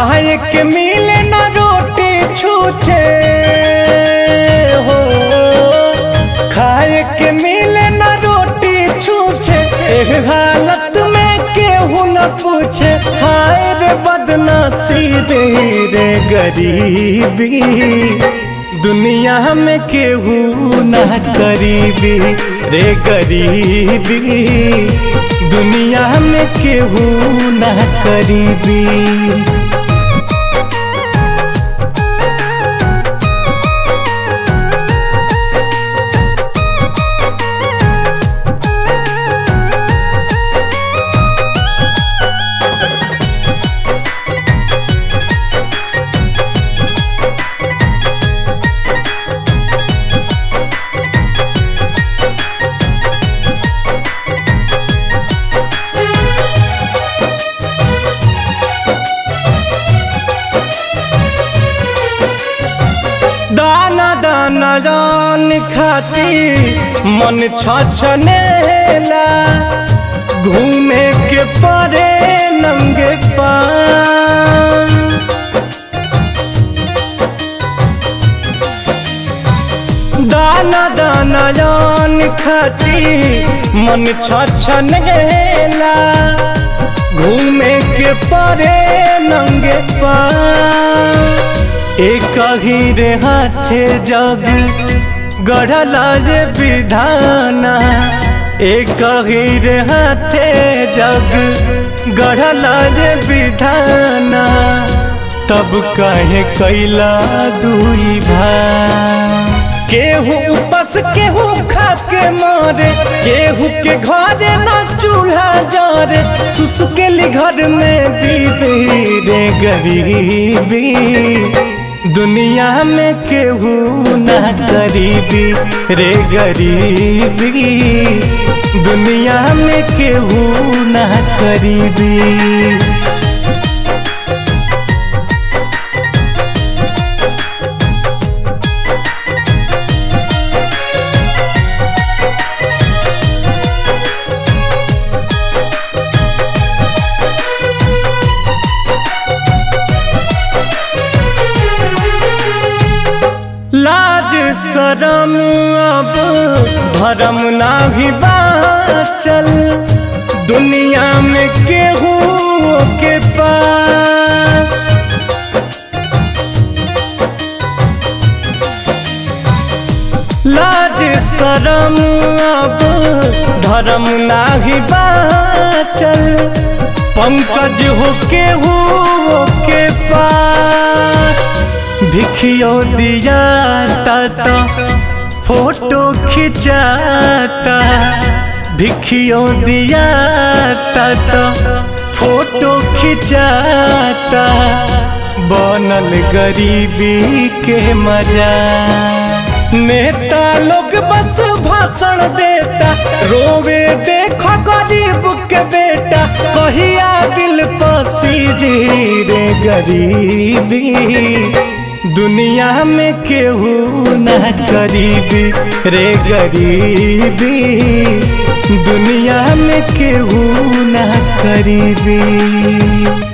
खाए के मिले न रोटी छूछे हो खाए के मिले न रोटी छूछे एक हालत में केहू न पूछे हाय रे बदनसीबी रे गरीबी दुनिया में केहू न करीबी रे गरीबी दुनिया में केहू न करीबी दाना दाना जान खाती मन छछनेला घूमे के परे नंगे पान दाना दाना जान खाती मन छछनेला घूमे के परे नंगे पान एक ही रे हाथे जग गढ़ला जे विधाना एक ही रे हाथे जग गढ़ला जे विधाना तब कहे कैला दुई भाई केहू उपस केहू खा के मारे केहू के घरे ना चूल्हा जरे सुसुकेली घर में बीबी रे गरीबी दुनिया में केहू ना करीबी रे गरीबी दुनिया में केहू ना करीबी लाज शरम अब भरम नाही बाचल दुनिया में केहू के पास लाज शरम अब धर्म नाही बाचल पंकज हो केहू के पास भिखियो दिया ता फोटो खिंचाता भिखियो दिया ता फोटो खिंचाता बनल गरीबी के मजा नेता लोग बस भाषण देता रोवे देखो गरीब के बेटा कहिया दिल पसी जी रे गरीबी दुनिया में केहू ना करीबी रे गरीबी दुनिया में केहू ना करीबी